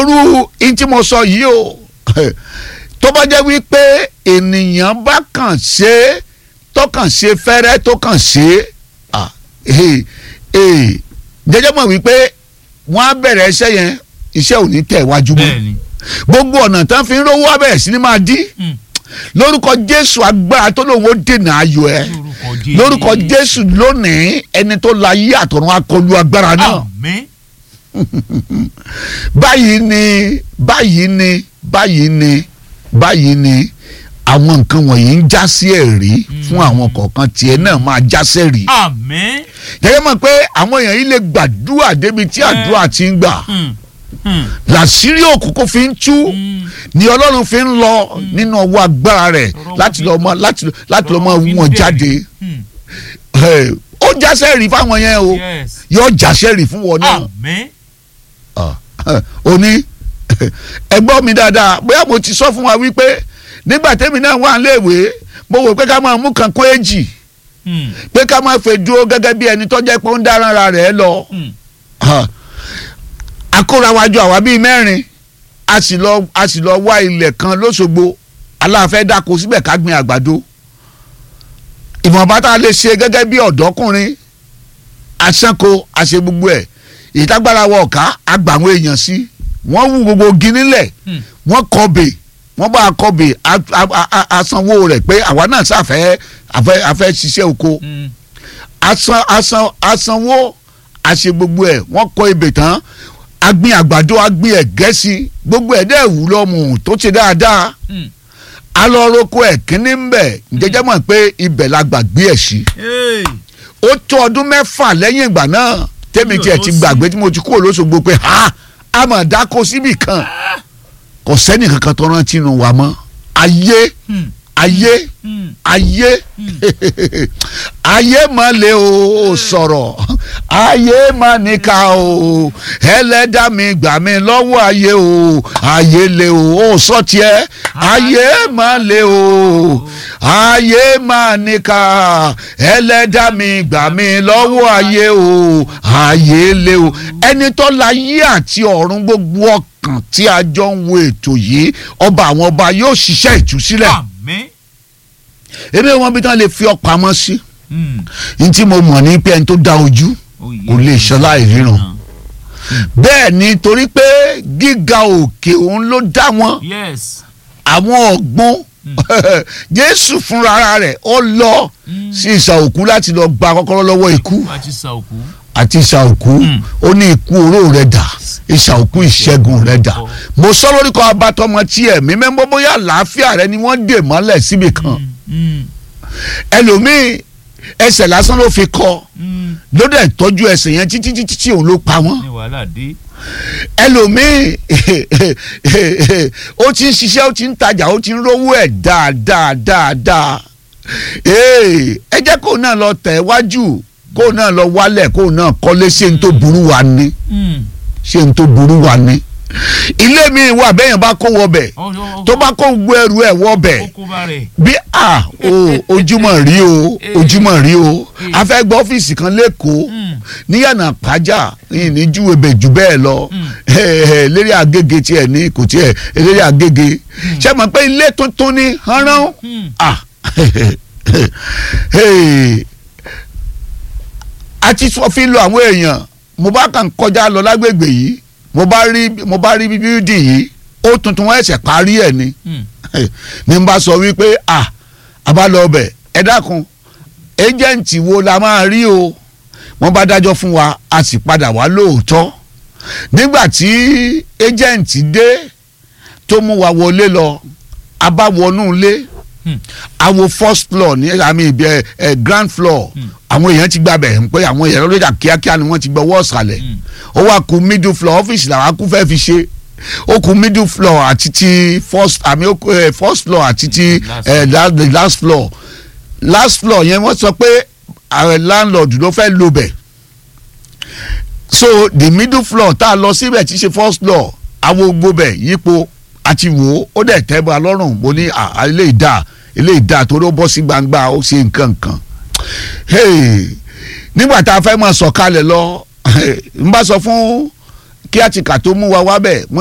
gbọ́rú in tí mo sọ yìí o tó bá jẹ́ wípé ènìyàn bá kàn ṣe é tó kàn ṣe fẹ́rẹ́ tó kàn ṣe é ah, eh, eh, jẹ́jẹ́ mọ̀ wípé wọ́n á bẹ̀rẹ̀ iṣẹ́ yẹn iṣẹ́ ò ní tẹ̀ wájú mọ́ bẹ́ẹ̀ni gbogbo ọ̀nà tán fi ń rówó á bẹ̀rẹ̀ sí ni máa dí Mm. lórúkọ jésù agbára tó lòun ó dènà ayọ̀ ẹ lórúkọ jésù lónìí ẹni tó la yí àtọ̀run akọlù agbára náà àmín báyìí ni báyìí ni báyìí ni báyìí ni àwọn nǹkan wọ̀nyí ń já sí ẹ̀rí fún àwọn kọ̀ọ̀kan tiẹ̀ náà máa já sẹ́rí. àmín gẹ́gẹ́ mọ̀ pé àwọn èèyàn yìí lè gbàdúrà débi tí àdúrà ti ń gbà Mm. Mm. làṣírí òkùnkùn fi ń tú Mm. ni ọlọ́run fi ń lọ nínú ọwọ́ agbára rẹ̀ Ọ̀rọ̀ láti wọn lọ mọ láti láti lọ mọ ọ̀rọ̀ wọn fi ń wọn bẹ̀rẹ̀. jáde Mm. Eh, ó já sẹ́rí fáwọn yẹn o yes yóò já sẹ́rí fún wọn náà. àmín ó ní ẹgbọ́n mi dáadáa bóyá mo ti sọ fún wa wípé nígbà tẹ́mi náà wà léèwé mo wò pé ká máa mú kan kó èjì Mm. pé ká máa fẹ́ dúró gẹ́gẹ́ bí ẹni tó jẹ́ pé ó ń dára rẹ̀ lọ Mm. akórawájú àwa bíi mẹ́rin a sì lọ a sì lọ wá ilẹ̀ kan lóṣogbo aláàfẹ́ dáko síbẹ̀ ká gbin àgbàdo ìwọ̀nba tá a lè ṣe gẹ́gẹ́ bí ọ̀dọ́kùnrin aṣánko àṣe gbogbo ẹ̀ ìtagbára wọ ọ̀ká àgbà àwọn èèyàn sí wọ́n wú gbogbo igi nílẹ̀ Mm. wọ́n kọbè wọ́n bá kọbè a- a- a- asanwó rẹ̀ pé àwa náà ṣàfẹ́ àfẹ́ àfẹ́ ṣiṣẹ́ oko Mm. asan asan asanwó àṣe gbogbo ẹ̀ wọ́n kọ ebè tán agbin àgbàdo agbin ẹ̀gẹ́ sí gbogbo ẹ̀ dẹ́ wù lọ́mù tó ṣe dáadáa Mm. alọ́rọ́kọ ẹ̀ kínní ń bẹ̀ jẹ́jẹ́ mọ̀ pé ibẹ̀ la gbàgbé ẹ̀ sí Hey. ó tó ọdún mẹ́fà lẹ́yìn ìgbà náà tẹ́mi tiẹ̀ ti Lọ sí. gbàgbé tí mo ti kúrò lóṣogbo pé ha a mà dáko síbì kan kò sẹ́ni kankan tó rántí nu wa mọ́ ayé Mm. ayé Mm. ayé ayé mà le o sọ̀rọ̀ ayé mà níkà o ẹlẹ́dàá mi gbà mí lọ́wọ́ ayé o ayé le o ó sọ tiẹ̀ ayé mà le o ayé mà níkà ẹlẹ́dàá mi gbà mí lọ́wọ́ ayé o ayé le o ẹni tó la yí àti ọ̀run gbogbo ọkàn tí a jọ ń wo ètò yìí ọba àwọn ọba yóò ṣiṣẹ́ ìtúsílẹ̀ àmín ebi wọn bí tán lè fi ọ pamọ́ sí Mm. n tí mo mọ̀ ní pé ẹni tó dá ojú Oh, kò lè yes. ṣọlá ìríran Ah. bẹ́ẹ̀ ni torí pé gíga òkè òun ló dá wọn yes àwọn ọ̀gbun jésù fúnra rẹ̀ ó lọ Mm. sí ìsà òkú láti lọ gba kọ́kọ́rọ́ lọ́wọ́ ikú àti sàòkú àti ìsà òkú Mm. ó ní ikú oró rẹ̀ dà ìsà òkú ìṣẹ́gun rẹ̀ dà mo sọ lórúkọ abatọmọ tí ẹ̀mí mẹ́mọ́ bóyá àlàáfíà rẹ̀ ni wọ́n dè mọ́lẹ̀ síbi kan Mm. ẹlòmíì ẹsẹ̀ lásán ló fi kọ́ Mm. ló dẹ̀ tọ́jú ẹsẹ̀ yẹn títí títí tí òun ló pa wọ́n ní wàhálà dé ẹlòmíì ó ti ń ṣiṣẹ́ ó ti ń tajà ó ti ń rówó ẹ̀ dáadáa dáadáa Ee, ẹ jẹ́ kó náà lọ tẹ̀ wájú kó náà lọ wálẹ̀ kó náà kọ́lé ṣé n tó burú wa ni Mm. ṣé n tó burú wa ni ilé mi wà bẹ́yẹn bá kó wọbẹ̀ Ọ- ọ- ọ- tó bá kó gbé ẹrù ẹ̀ wọbẹ̀ ó kó bá rẹ̀ bí a o ojúmọ́ rí o ojúmọ́ rí o a fẹ́ gbọ́ ọ́fíìsì kan lẹ́kọ̀ọ́ Mm. níyànà pàjá ní júwèbè jù bẹ́ẹ̀ lọ lérí àgègè tiẹ̀ ní kò tiẹ̀ lérí àgègè ṣé mọ̀ pé ilé tuntun ní hánrán Mm. ah a ti sọ fi lo àwọn èèyàn mo bá kàn kọjá lọ lágbègbè yìí mo bá rí mo bá rí bíbí yìí ó tuntun wọn ẹsẹ̀ parí ẹ̀ ni Mm. ní n bá sọ wípé à àbálọ ọbẹ̀ ẹ dákun ẹjẹǹtì wo la máa rí o wọ́n bá dájọ́ fún wa a sì padà wá lóòótọ́ nígbà tí ẹjẹǹtì dé tó mú wa wọlé lọ a bá wọnú ilé Hmm. àwo first floor ní àmì ìbí ẹ ẹ ground floor Hmm. àwọn èèyàn ti gbàbẹ̀ ń pé àwọn èèyàn lórí ìjà kíákíá ni wọ́n ti gbọ́ wọ́ọ̀sàlẹ̀ Hmm. ó wá kù middle floor ọ́fíìsì làwọn akú fẹ́ fi ṣe ó kù middle floor àti ti first àmì ó kù, eh, first floor àti ti Last eh, la, the last floor last floor yẹn wọ́n sọ pé àwọn landlord ló fẹ́ lo bẹ̀ so the middle floor tá a lọ síbẹ̀ tí í ṣe first floor àwọn gbogbo bẹ̀ yípo àti wò ó ó dẹ̀ tẹ́ bá lọ́rùn mo ní à, à, ilé ìdá ilé ìdá torí ó bọ́ sí gbangba ó ṣe nǹkan kan hey, nígbà tá a fẹ́ máa sọ̀kalẹ̀ lọ n bá sọ fún kí àtìkà tó mú wa wá bẹ̀ mo